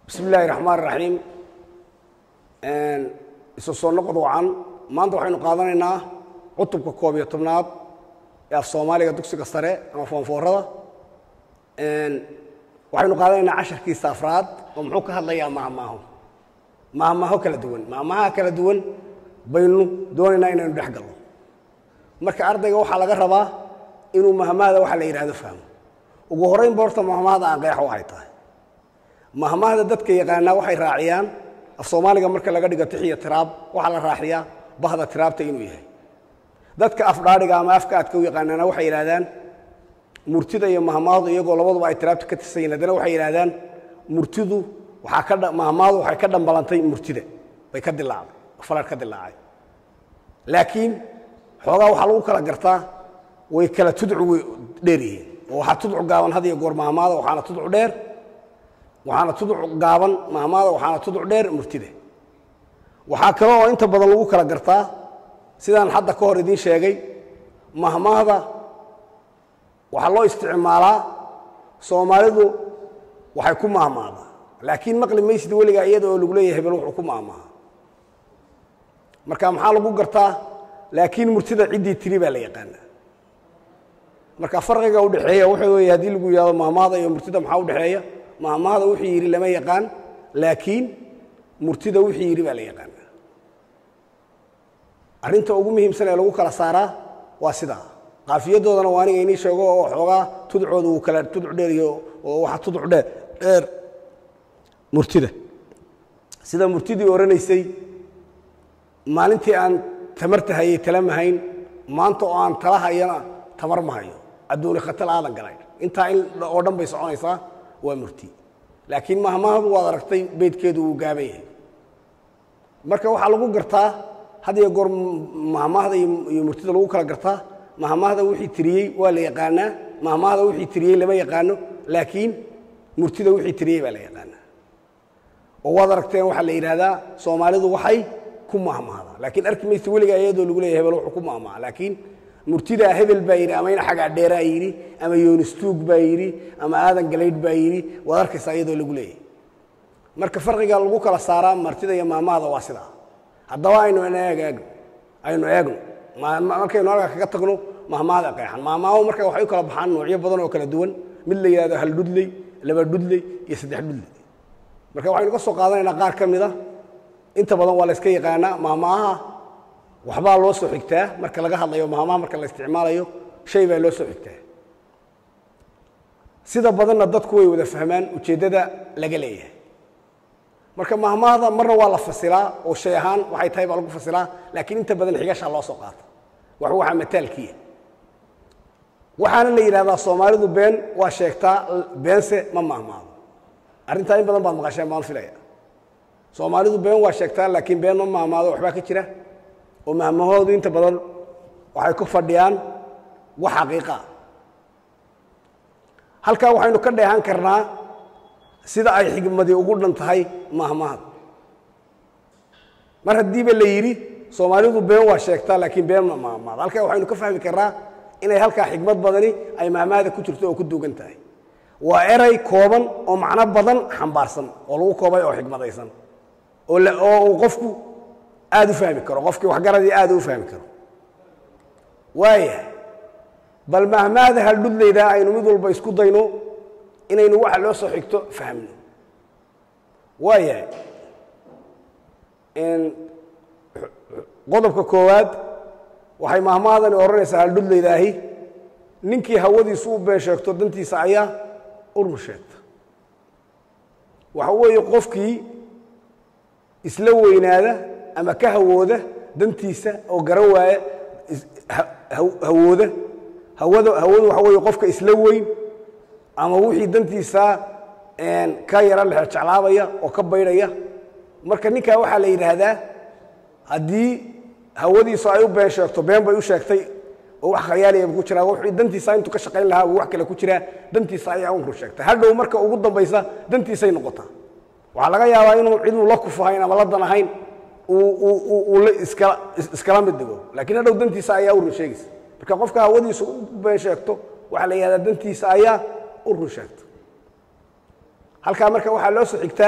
bismi illaahi raxmaan raxiim isu soo noqod wacan maanta waxaynu qaadanaynaa cutubka koob iyo tobnaad ee af soomaaliga dugsiga sare ama foonfoorada waxaynu qaadanaynaa casharkiisa afraad oo muxuu ka hadlayaa mahmaaho mahmaaho kala duwan mahmaha kala duwan baynu doonaynaa inaynu dhex galno marka ardayga waxaa laga rabaa inuu mahmahda waxa la yidhahdo fahmo ugu horraynba horta mahmahda aan qeexo waxay tahay mahmahda dadka yaqaanaa waxay raaciyaan af soomaaliga marka laga dhigo tixiyo tiraab waxaa la raaciyaa bahda tiraabta inuu yahay dadka afdhaadhiga ama afka aadka u yaqaanaana waxay yidhahdaan murtida iyo mahmaadu iyagoo labaduba ay tiraabta ka tirsan yihin haddana waxay yidhahdaan murtidu waxaa ka mahmaadu waxay ka dhambalantay murtida bay ka dilaacday falar ka dilaacay laakiin xoogaa waxaa lagu kala gartaa way kala tudcu dheer yihiin oo waxaa tudcu gaaban had iyo goor mahmaada waxaana tudcu dheer waxaana tudcu gaaban mahmaada waxaana tudcu dheer murtida waxaa kale oo inta badan lagu kala gartaa sidaan hadda ka hor idiin sheegay mahmaahda waxaa loo isticmaalaa soomaalidu waxay ku mahmaadaa laakiin maqli maysid weligaa iyada oo lagu leeyahay hebel wuxuu ku mahmaaha marka maxaa lagu gartaa laakiin murtida ciddii tiri baa la yaqaanaa marka farqiga udhexeeya wuxuu weeye haddii lagu yidhahdo mahmaahda iyo murtida maxaa udhexeeya mahmaahda wuxuu yidhi lama yaqaan laakiin murtida wuxuu yidhi baa la yaqaanaa arrinta ugu muhiimsan ee lagu kala saaraa waa sidaa qaafiyadoodana waa aniga inii sheego oo xoogaa tudcooda uu kala tudc dheer iyo oo waxa tudc dheer dheer murtida sida murtidii odhanaysay maalintii aan tamarta hayay tala ma hayn maanta oo aan tala hayana tamar ma hayo adduuni khatal aadan galay intaa in oo dhan bay soconaysaa waa murti laakiin mahmahadu waad aragtay beydkeedu wuu gaaban yahay marka waxaa lagu gartaa had iyo goor mahmahda iyo murtida lagu kala gartaa mahmahda wixii tiriyey waa la yaqaanaa mahmahda wixii tiriyey lama yaqaano laakiin murtida wixii tiriyey baa la yaqaanaa oo waad aragteen waxaa la yidhaahdaa soomaalidu waxay ku mahmahda laakiin arki maysa weligaa iyadoo lagu leeyahy hebel wuxuu ku mahmaha laakiin murtidaa hebel baa yidhi ama in xagaa dheeraa yidhi ama yoonistuug baa yidhi ama aadan galaydh baa yidhi waad arkaysaa iyadoo lagu leeyahay marka farqiga lagu kala saaraa martida iyo maamahda waa sidaa haddaba aynu eegno aynu eegno markaynu halkaa kaga tagno mahmahda qeexan mahmaahu marka waxay u kala baxaan noocyo badan oo kala duwan mid la yidhahdo hal dhudley laba dhudley iyo saddex dhudley marka waxaynu ka soo qaadanaynaa qaar ka mid a inta badan waa la yska yaqaanaa mahmaaha waxbaa loo soo xigtaa marka laga hadlayo mahmaha marka la isticmaalayo shay baa loo soo xigtaa sida badanna dadku way wada fahmaan ujeeddada laga leeyahay marka mahmahda marna waa la fasilaa oo shay ahaan waxay tahay baa lagu fasilaa laakiin inta badan xigashaa loo soo qaata wax waxaa mataalkiya waxaana la yidhahdaa soomaalidu been waa sheegtaa beense ma mahmaado arrintaa in badan baad maqasheen baan filaya soomaalidu been waa sheegtaa laakiin been ma mahmaado waxbaa ka jira oo mahmahoodu inta badan waxay ku fadhiyaan wax xaqiiqaa halkaa waxaynu ka dheehan karnaa sida ay xigmadii ugu dhan tahay mahmahad mar haddiiba la yidhi soomaalidu been waa sheegtaa laakiin been ma mahmaado halkaa waxaynu ka fahmi karnaa inay halkaa xigmad badani ay mahmahda ku jirto oo ku duugan tahay waa eray kooban oo macno badan xambaarsan oo lagu koobay oo xigmadaysan oo uu qofku aad u fahmi karo qofkii waxgaradii aad u fahmi karo waaya bal mahmaada haldhudlayda aynu mid walba isku dayno inaynu waxa loo soo xigto fahmno waaya qodobka koowaad waxay mahmaadani odhanaysaa haldhudlaydaahi ninkii hawadiisu u been sheegto dantiisa ayaa urmu sheegta waxa weeye qofkii isla weynaada ama ka hawooda dantiisa oo garan waaya hawooda hawada hawadu waxa weeye qofka isla weyn ama wixii dantiisa ka yara lexe jeclaabaya oo ka baydhaya marka ninkaa waxaa la yidhaahdaa haddii hawadiisu ay u been sheegto been bay u sheegtay oo wax khayaaliyaba ku jiraa wuxuu dantiisa intuu ka shaqayn lahaa uu wax kale ku jiraa dantiisa ayaa unru sheegtay hadhow marka ugu dambaysa dantiisay noqotaa waxaa laga yaabaa inuu ciduu la kufahayn ama la dan ahayn uu iskala mid dhigo laakiin hadhow dantiisa ayaa u run sheegaysa marka qofka hawadiisu u been sheegto waxaa la yidhahdaa dantiisa ayaa u run sheegta halkaa marka waxaa loo soo xigtaa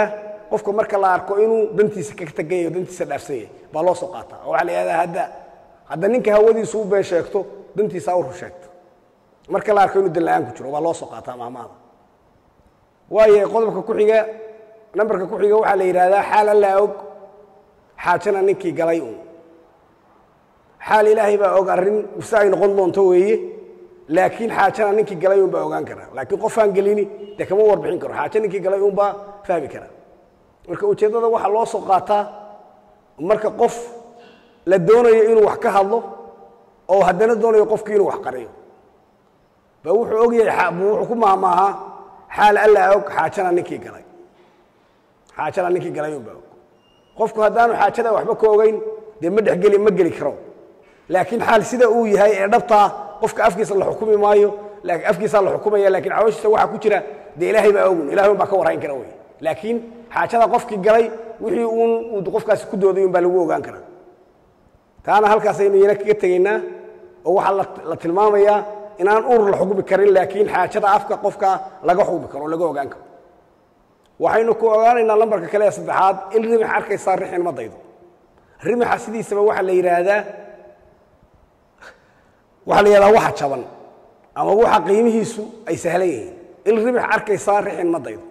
qofka marka la arko inuu dantiisa ka tegan yahay dantiisa dhaafsan yahay baa loo soo qaataa oo waxaa la yidhahdaa hadda hadda ninka hawadiisu u been sheegto dantiisa u rur sheegto marka la arko inuu dan la-aan ku jiro baa loo soo qaataa maamahda waayo qodobka ku xiga nambarka ku xiga waxaa la yidhaahdaa xaal allaa og xaajana ninkii galay uun xaal ilaahay baa og arrin si ay noqon doonto weeye laakiin xaajana ninkii galay uun baa ogaan kara laakiin qofaan gelini dee kama warbixin karo xaajo ninkii galay uun baa fahmi kara marka ujeeddada waxaa loo soo qaataa marka qof la doonayo inuu wax ka hadlo oo haddana doonayo qofkii inuu wax qariyo ba wuxuu og yahay buu wuxuu ku maahmaahaa xaal allaa og xaajana ninkii galay xaajana ninkii galay uun baa og qofku haddaanu xaajada waxba ka ogeyn dee ma dhexgeli ma geli karo laakiin xaal sida uu yahay ee dhabtaa qofka afkiisa la xukumi maayo afkiisaa la xukumaya lakiin calooshiisa waxaa ku jira dee ilaahay baa ogun ilahay un baa ka warrayn kara wey laakiin xaajada qofkii galay wixii uun uu qofkaasi ku dooday un baa lagu ogaan karaa taana halkaasaynu yana kaga tegaynaa oo waxaa la tilmaamayaa inaan ur la xukmi karin laakiin xaajada afka qofka laga xukmi karo o laga ogaan karo waxaynu ku ogaanaynaa lambarka kale ee saddexaad in rimix arkaysaa rixin ma daydo rimixa sidiisaba waxaa la yidhaahdaa waxaa la yidhahdaa waxa jaban ama waxa qiimihiisu ay sahlan yihiin in rimix arkaysaa rixin ma daydo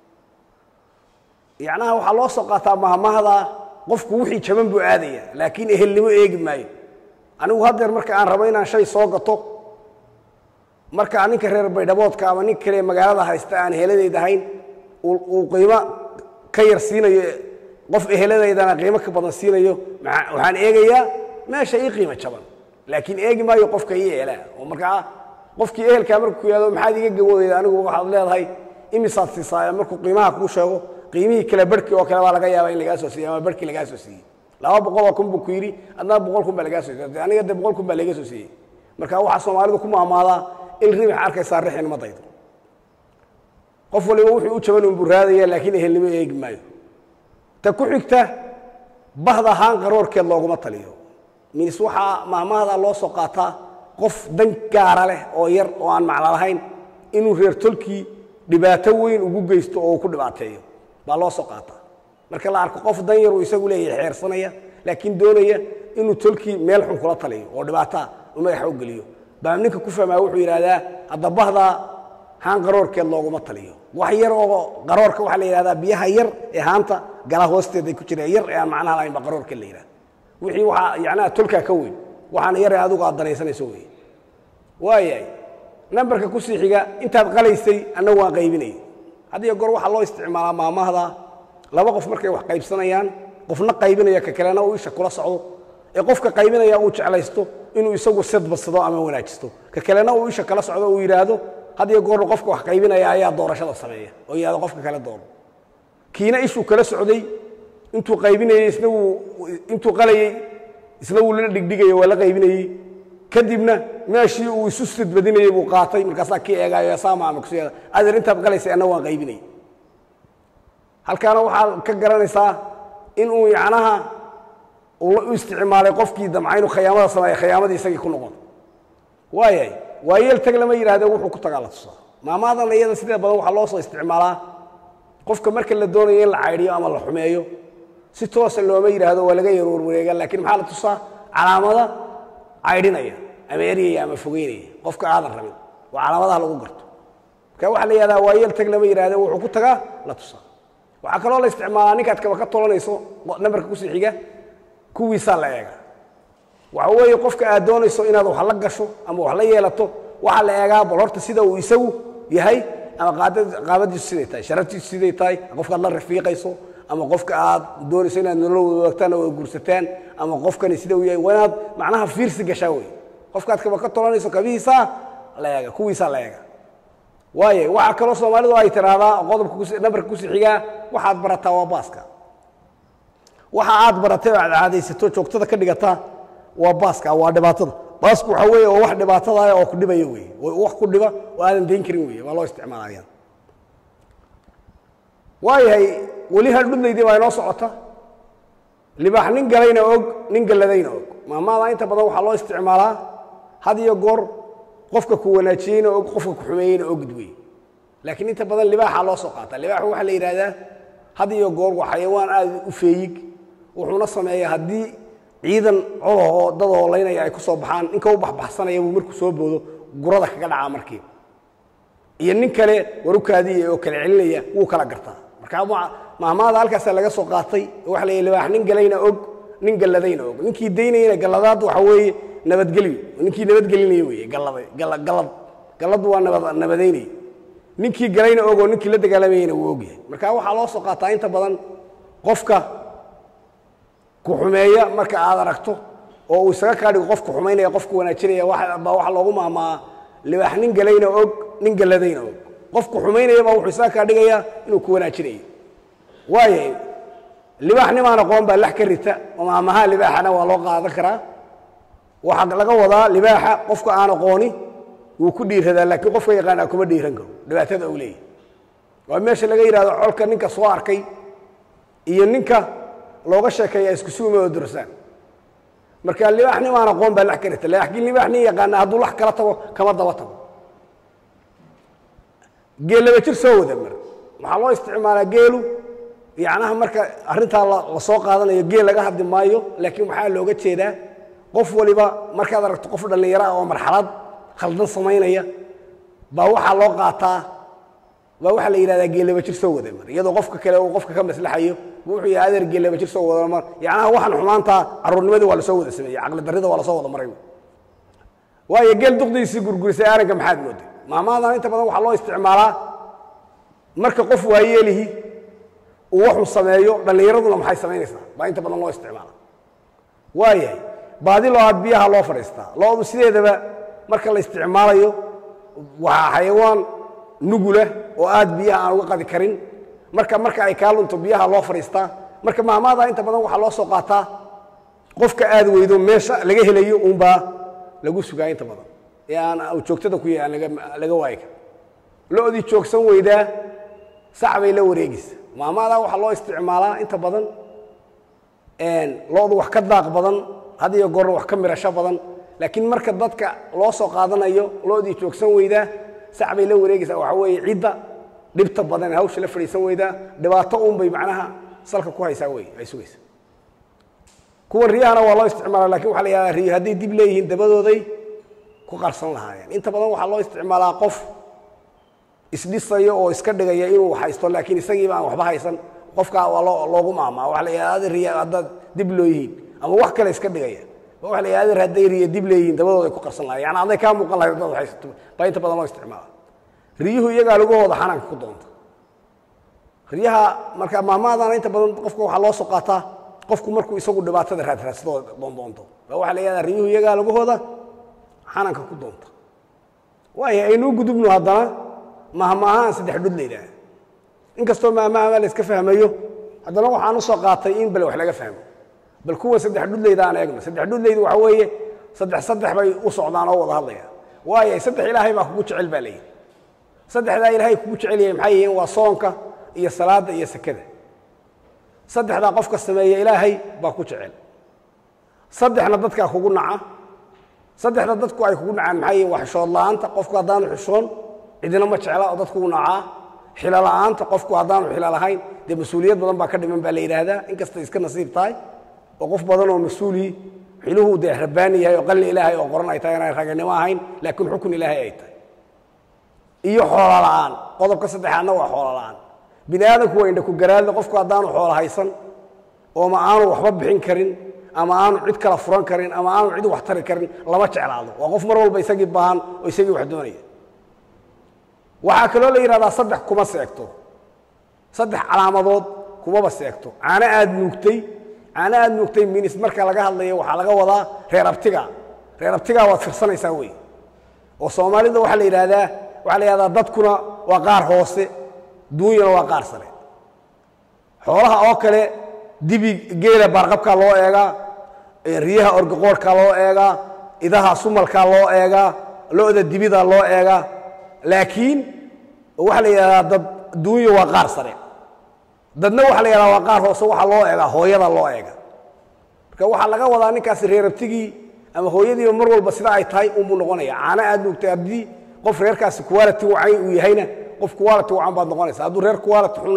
yacnaha waxaa loo soo qaataa mahmahda qofku wixii jaban buu aadaya laakiin ehelnimo eegi maayo anigu haddeer marka aan rabo inaan shay soo gato marka ninka reer baydhaboodka ama nin kale magaalada haysta aan eheladayda ahayn uu qiimo ka yar siinayo qof eheladeydana qiimo ka badan siinayo waxaan eegayaa meesha ii qiimo jaban laakiin eegi maayo qofka ii ehelaa oo markaa qofkii ehelkaa markuu ku yihahdo maxaad iga gawoodeeda anigu waxaad leedahay imisaad siisaa markuu qiimaha kuu sheego qiimihii kale barhkii oo kale baa laga yaaba in lagaa soo siiyey ama barhkii lagaa soo siiyey laba boqoloo kun buu ku yidhi adnaa boqol kun baa lagaa soo siiyey aniga dee boqol kun baa laga soo siiyey marka waxaa soomaalidu ku maamaadaa in ribix arkaysaa rixin ma daydo qof waliba wuxuu u jaban unbuu raadaya laakiin ehelnimo eegi maayo ta ku xigta bahda haan qaroorkeed looguma taliyo minis waxaa maamahda loo soo qaataa qof dan gaara leh oo yar oo aan macno lahayn inuu reer tolkii dhibaato weyn ugu geysto oo uu ku dhibaateeyo baa loo soo qaataa marka la arko qof dan yaruu isagu leeyahay xeersanaya laakiin doonaya inuu tolkii meel xun kula taliyo oo dhibaataa u madaxa u geliyo baa ninka ku fahmaa wuxuu yidhahdaa hadda bahda haan qaroorkeed looguma taliyo wax yar oo qaroorka waxaa la yidhahdaa biyaha yar ee haanta gala hoosteeday ku jireen yar ee aan macnaha lahayn baa qaroorka la yidhahda wixii waxaa yacnaha tolkaa ka weyn waxaana yar ee adigu aad danaysanayso weeye waayahay nambarka ku sii xiga intaad qalaysay annagu waan qaybinayay haddiyo goor waxaa loo isticmaalaa maamahda laba qof markay wax qaybsanayaan qofna qaybinaya ka kalena uu isha kula socdo ee qofka qaybinaya uu jeclaysto inuu isagu sidbadsado ama wanaajisto ka kalena uu isha kala socdo uu yidhaahdo hadiyo goorna qofka wax qaybinaya ayaa doorashada sameeya oo yidhahdo qofka kale doono kiina ishuu kala socday intuu qaybinayey isna wuu intuu qalayey isna wuu la dhigdhigaya waa la qaybinayey kadibna meeshii uu isu sidbadinayey buu qaatay markaasaa kii eegaayo saama ama kusi adeer intaad qalaysay anna waan qaybinayay halkaana waxaad ka garanaysaa inuu yacnaha uu u isticmaalay qofkii damca inuu khayaamada sameeya khayaamadii isagii ku noqon waayahay waayeel tag lama yidhahdee wuxuu ku tagaa la tusaa maamaadan iyada sidee badan waxaa loo soo isticmaalaa qofka marka la doonayo in la caydhiyo ama la xumeeyo si toosa looma yidhaahdo waa laga yar warwareega laakiin maxaa la tusaa calaamada caydhinaya ama eryaya ama fogeynaya qofka aadan rabin waa calaamadaha lagu garto marka waxaa la yidhahdaa waayeel tag lama yidhahdee wuxuu ku tagaa la tusaa waxaa kaloo la isticmaalaa ninkaad kaba ka tolanayso nambarka kusii xiga kuwiisaa la eega waxa weeye qofka aad doonayso inaad wax la gasho ama wax la yeelato waxaa la eegaa bal horta sida uu isagu yahay ama qaabadiisu siday tahay sharaftiisu siday tahay qofkaad la rafiiqayso ama qofka aad doonayso inaad nolol wadaagtaan oo guursataan ama qofkani sida uu yahay waa inaad macnaha fiirsi gashaa wey qofkaad kaba ka tolanayso kabihiisaa la eega kuwiisaa la eega waaye waxaa kaloo soomaalidu ay tiraahdaa qodobka nambarka kusii xigaa waxaad barataa waa baaska waxa aad baratay oo aad caadaysato joogtada ka dhigataa waa baaska waa dhibaatada baasku waxa weeye oo wax dhibaatada oo ku dhibaya wey wax ku dhiba oo aadan dayn karin wey waa loo isticmaalaya waayahay weli haldhudlaydii baa inoo socota libaax nin galayna og nin galladayna og maamaada inta badan waxaa loo isticmaalaa had iyo goor qofka ku wanaajiyeyna og qofka ku xumeeyeyna ogd wey laakiin inta badan libaaxaa loo soo qaata libaaxu waxaa la yidhahdaa had iyo goor waa xayawaan aad u feeyig wuxuuna sameeyaa haddii ciidan colahoo dad hoolaynaya ay ku soo baxaan ninka u baxbaxsanaya buu markuu soo boodo gurada kaga dhacaa markiiba iyo nin kale warukaadiya oo kala celinaya wuu kala gartaa marka mahmaada halkaasaa laga soo qaatay waxa la yidhi libaax nin galayna og nin galladayna og ninkii daynayana galladaad waxa weeye nabadgelyo ninkii nabadgelinaya weeye galladay galla gallad galladdu waa nabad nabadaynaya ninkii galayna og oo ninkii la dagaalamayana wuu ogyahay marka waxaa loo soo qaataa inta badan qofka ku xumeeya marka aad aragto oo uu isaga kaa dhigo qofku xumaynaya qofku wanaajinaya baa waxaa loogu maamaa libaax nin galayna og nin galladayna og qofku xumaynaya baa wuxuu isaga kaa dhigayaa inuu ku wanaajinayo waaya libaax nimaan aqoon baa lax ka rita maamaha libaaxana waa loo qaadan karaa waxaa laga wadaa libaaxa qofka aan aqooni wuu ku dhiiradaa laakiin qofka yaqaanaa kuma dhiiran karo dhibaatada uu leeyahy waa meesha laga yidhahdo colka ninka soo arkay iyo ninka looga sheekeeya isku suuma oo dursaan marka libaax nimaan aqoon baa lax ka rita laakiin libaax nin yaqaana hadduu lax kala tago kama daba tago geel laba jir soo wada mar waxaa loo isticmaalaa geelu yacnaha marka arrintaa la soo qaadanayo geel laga hadli maayo laakiin waxaa looga jeedaa qof waliba markaad aragto qof dhallinyaro ah oo marxalad khaldan samaynaya baa waxaa loo qaataa baa waxaa la yidhahdaa geel laba jir soo wada mar iyadoo qofka kale uu qofka ka maslaxayo wuxuu yahay adeer geel laba jir soo wada mar yacnaha waxaan xumaantaa carruurnimadii waa lasoo wada sameeyey caqli darrida waa lasoo wada maray waayo geel duqdiisii gurgurisay aaranka maxaad mooday maamaadan inta badan waxaa loo isticmaalaa marka qof waayeelihi uu waxuu sameeyo dhallinyaraduna maxay samaynaysaa baa inta badan loo isticmaala waayahay baadi loo aad biyaha loo fadhiistaa loodu sideedaba marka la isticmaalayo waxaa xayawaan nugula oo aad biyaha aan uga qadi karin marka marka ay kaa lunto biyaha loo fadhiistaa marka maamaada inta badan waxaa loo soo qaataa qofka aad weydo meesha laga helayo uunbaa lagu sugaa inta badan ee aan joogtada ku yahay aan laga waayi kar lo-dii joogsan weydaa sac bay la wareegaysa maamaadaa waxaa loo isticmaalaa inta badan lo-du wax ka daaq badan had iyo goorna wax ka mirasho badan laakiin marka dadka loo soo qaadanayo lo-dii joogsan weydaa sac bay la wareegaysaa waxaa weeye cidda dhibta badan ee hawsha la fadhiisan weydaa dhibaato uunbay macnaha salka ku haysaa wey ay sugaysa kuwan riyahana waa loo isticmaala lakin waxa la yihahdaa riyo hadday dib leeyihiin dabadooday ku qarsan lahaayeen inta badan waxaa loo isticmaalaa qof isdhisayo oo iska dhigaya inuu haysto laakiin isagiiba aan waxba haysan qofkaa waa loo loogu maamaa waxa la yidhahda riya haddaad dib loo yihiin ama wax kale iska dhigaya waxa la yidhahda hadday riya dib leeyihiin dabadooda ay ku qarsan lahayen yani hadday kaa muuqan lahayd haddaad haysato baa inta badan loo isticmaala riyuhu iyagaa lagahooda xanaanka ku doonta riyaha marka maamaadana inta badan qofka waxaa loo soo qaataa qofku markuu isagu dhibaatada raadraadsadoo doondoonto baa waxaa la yidhahda riyuhu iyagaa lagahooda xanaanka ku doonta waaya aynuu gudubno haddana mahmaahaan saddex dhud la yidhaaha inkastoo mahmaahama la iska fahmayo haddana waxaan u soo qaatay in bal wax laga fahmo bal kuwa saddex dhudlayda aan eegno saddex dhudlaydu waxa weeye saddex saddex bay u socdaan oo wada hadlayaan waayo saddex ilaahay baa kugu jecel baa layidhi saddexdaa ilaahay kugu jecel yahay maxay yihiin waa soonka iyo salaadda iyo sekada saddexdaa qofka sameeya ilaahay baa ku jecel saddexna dadkaa kugu naca saddexda dadku ay kugu nacaan maxay yihiin waa xishood la'aanta qofku haddaanu xishoon cidina ma jecla oo dadkugu nacaa xilo la'aanta qofku haddaanu xilo lahayn dee mas-uuliyad badan baa ka dhiman baa la yidhaahdaa inkastay iska nasiib tahay oo qof badan oo mas-uulii xiluhu dee rabbaani yahay oo qalli ilaahay oo qoran ay tahay inaan raganimo ahayn laakiin xukun ilaahay ay tahay iyo xoolo la'aan qodobka saddexaadna waa xoolo la'aan bini aadamku waa indha ku garaadle qofku haddaanu xoolo haysan oo ma aanu waxba bixin karin ama aanu cid kala furan karin ama aanu cid wax tari karin lama jeclaado waa qof mar walba isagii baahan oo isagii wax doonaya waxaa kaloo la yidhahdaa saddex kuma seegto saddex calaamadood kumaba seegto caano aad nuugtay caano aad nuugtay minis marka laga hadlayo waxaa laga wadaa reer abtiga reer abtigaa waad firsanaysaa wey oo soomaalida waxaa la yidhaahdaa waxaa la yidhahdaa dadkuna waa qaar hoose duunyana waa qaar sare xoolaha oo kale dibi geela baarqabkaa loo eegaa riyaha orgaqoorhkaa loo eegaa idaha sumalkaa loo eegaa lo-da dibida loo eegaa laakiin waxaa la yidhahdaa dad duunya waa qaar sare dadna waxaa la yidhahdaa waa qaar hoose waxaa loo eegaa hooyada loo eega marka waxaa laga wadaa ninkaasi reerabtigii ama hooyadiiba mar walba sida ay tahay unbuu noqonaya caano aad nuugtay haddii qof reerkaasi quality wacan uu yahayna qof quality wacan baad noqonaysa hadduu reer quality xunaa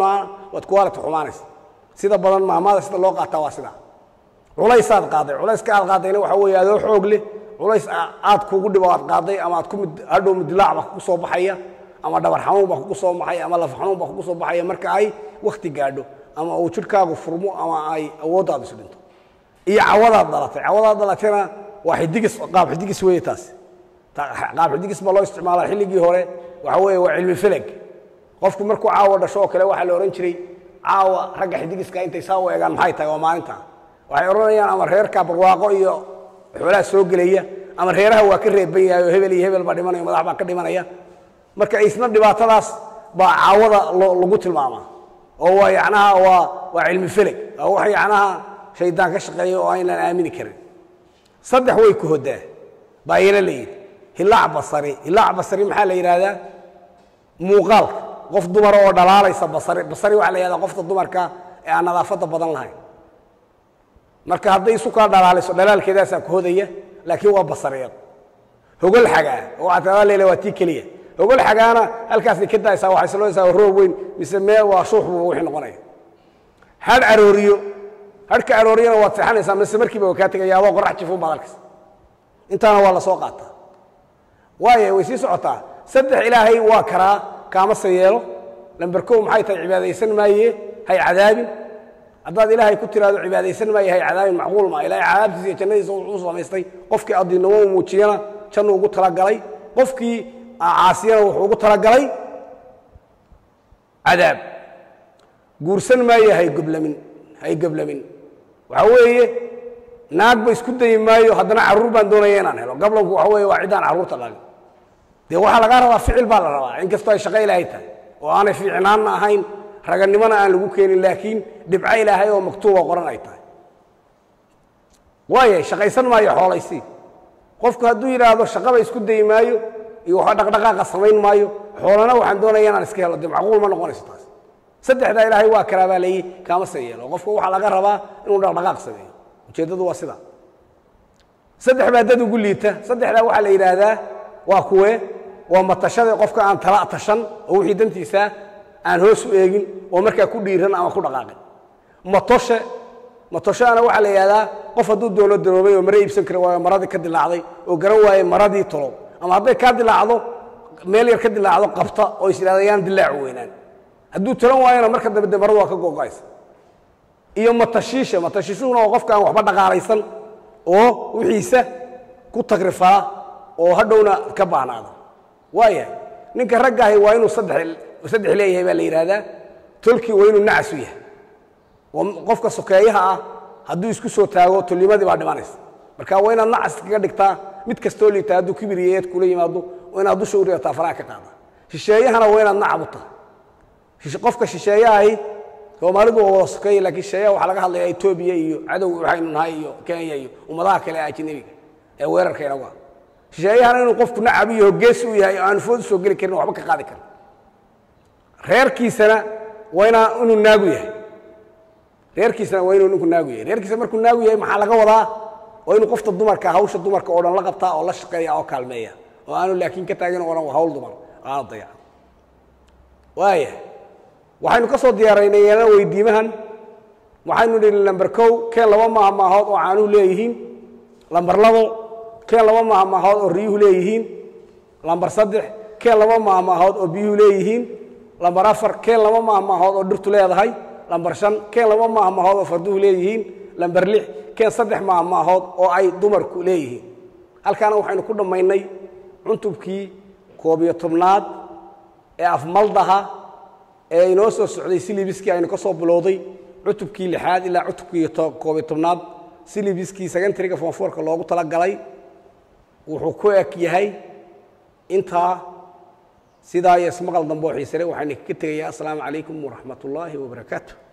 waad quality xumaanaysa sida badan maamada sida loo qaataa waa sidaa culaysaad qaaday culayska aad qaadayna waxa weeye adoo xoog leh culays aad kugu dhibo aad qaaday ama aad ku mid hadhow midilaac baa kugu soo baxaya ama dhabar xanuun baa kugu soo baxaya ama laf xanuun baa kugu soo baxaya marka ay wakhti gaadho ama uu jidhkaagu furmo ama ay awooddaadu is dhinto iyo cawadaad dhalatay cawadaad dhalatayna waa xidigis qaab xidigis weeye taas qaab xidigis baa loo isticmaalaa xilligii hore waxa weeye waa cilmi feleg qofku markuu caawa dhasho oo kale waxaa la odhan jiray caawa ragga xidigiska intay saa u eegaan maxay tahay waa maalinta waxay odhanayaan ama reerka barwaaqo iyo xoolaha soo gelaya ama reeraha waa ka reeban yahay oo hebel iyo hebel baa dhimanaya madax baa ka dhimanaya marka isna dhibaatadaas baa caawada lagu tilmaamaa oo waa yacnaha waa waa cilmi feleg oo wax yacnaha shaydaan ka shaqeeya oo aynaan aamini karin saddex way ku hodaa baa iyana la yidhi hilaac basari hilaac basari maxaa la yidhaahdaa muuqaalka qof dumara oo dhalaalaysa basari basari waxaa la yidhahdaa qofta dumarka ee aan nadaafadda badan lahayn marka hadday isu kaa dhalaalayso dhalaalkeedaasaa ku hodaya laakiin waa basariyad hogol xagaa oo waxaa tadaa leela waa tii keliya hogol xagaana halkaasay ka daaysaa waxay salooysaa roob weyn mise mee waa shuuxbuba wixii noqonaya hadh arooriyo hadhka arooriyana waad seexanaysaa mise markiiba waa kaa tegaya adoo qorax jifuun baad arkaysa intaana waa la soo qaataa waayo way sii socotaa saddex ilaahay waa karaa kaamase yeelo lamber kow maxay tahay cibaadaysan maaye hay cadaabin haddaad ilaahay ku tiraahdo cibaadaysan maaye hay cadaabin macquul maa ilahay cadaabtiisa iyo jannadiisa wuxuu samaystay qofkii addiinimo u muujiyana jannu ugu talagalay qofkii caasiyana wuxuu ugu talagalay cadaab guursan maaye hay goblamin hay goblamin waxa weeye naagba isku dayi maayo haddana carruur baan doonaya inaan helo gablanku waxa weeye waa ciddaan carruurta dhalin dee waxaa lagaa rabaa ficil baa la rabaa inkastoo ay shaqo ilaahay tahay oo aanay fiicnaanna ahayn raganimona aan lagu keenin laakiin dhibco ilaahay oo maktuuba qoran ay tahay waaya shaqaysan maayo xoolaysii qofku hadduu yidhaahdo shaqaba isku dayi maayo iyo waxa dhaqdhaqaaqa samayn maayo xoolana waxaan doonaya inaan iska helo dee macquul ma noqonayso taas saddexdaa ilaahay waa karaa baa layi kaama se yeelo qofka waxaa laga rabaa inuu dhaqdhaqaaq sameeyo ujeeddadu waa sidaa saddex baa dad ugu liita saddexdaa waxaa la yidhaahdaa waa kuwe waa matashada qofka aan tala tashan oo wixii dantiisaa aan hoos u eegin oo markaa ku dhiiran ama ku dhaqaaqin matoshe matoshaana waxaa la yidhahdaa qof hadduu doono daroobay oo mare iibsan kara waayo maradii ka dilaacday oo garan waaye maradii tolow ama hadday kaa dilaacdo meel yar ka dilaacdo qabta oo is yidhahda yaan dilaacu weynaan hadduu talan waayona marka dambe de maradu waa ka gogo'aysa iyo matashiisha matashiishuhuna waa qofka aan waxba dhaqaalaysan oo wixiisa ku tagrifaa oo hadhowna ka baahnaada waayahay ninka raggaahi waa inuu saddex saddex leeyahay baa la yidhaahdaa tolkii waa inuu nacasu yahay oo qofka sokeeyaha ah hadduu isku soo taago tolnimadii baa dhimanaysa marka waa inaad nacas kaga dhigtaa mid kastoo liitaa hadduu kibir iyo eed kula yimaado waa inaad dusha u ridataa faraha ka qaada shisheeyahana waa inaad nacab u tahay qofka shisheeyahay soomaalidu waa wada sokeeye lakiin shisheeyaha waxaa laga hadlayaa etoobiya iyo cadow waxaynu nahay iyo kenya iyo ummadaha kale ee ajnabiga ee weerarka inagu ah shisheeyahana inuu qofku nacab iyo hoggeesi u yahay oo aanu food usoo geli karin waxba ka qaadi karin reerkiisana waa inaa inuu naagu yahay reerkiisana waa inuu ninku naagu yahay reerkiisa markuu naagu yahay maxaa laga wadaa waa inuu qofta dumarka hawsha dumarka oo dhan la qabtaa oo la shaqeeya oo kaalmeeya oo aanu laakiin ka taagin oo dhan waa hawl dumar aana dayaca waaya waxaynu ka soo diyaaraynay yeelana weydiimahan waxaynu nihi lamber kow keen laba maaha maahood oo caanuhu leeyihiin lamber labo keen laba maaha maahood oo riyuhu leeyihiin lamber saddex keen laba maaha maahood oo biyuhu leeyihiin lamber afar keen laba maaha maahood oo dhirtu leedahay lamber shan keen laba maaha maahood oo farduhu leeyihiin lamber lix keen saddex maaha maahood oo ay dumarku leeyihiin halkaana waxaynu ku dhammaynay cuntubkii koob iyo tobnaad ee afmaldaha ee inoo soo socday silibiskii aynu ka soo bilowday cutubkii lixaad ilaa cutubkii koobiyo tobnaad silibiskii secontaryga fonfoorka loogu talagalay wuxuu ku eg yahay intaa sidaa iyo ismaqal dambe oo xiisale waxaynu kaga tegayaa assalaamu calaykum waraxmat ullaahi wabarakaatu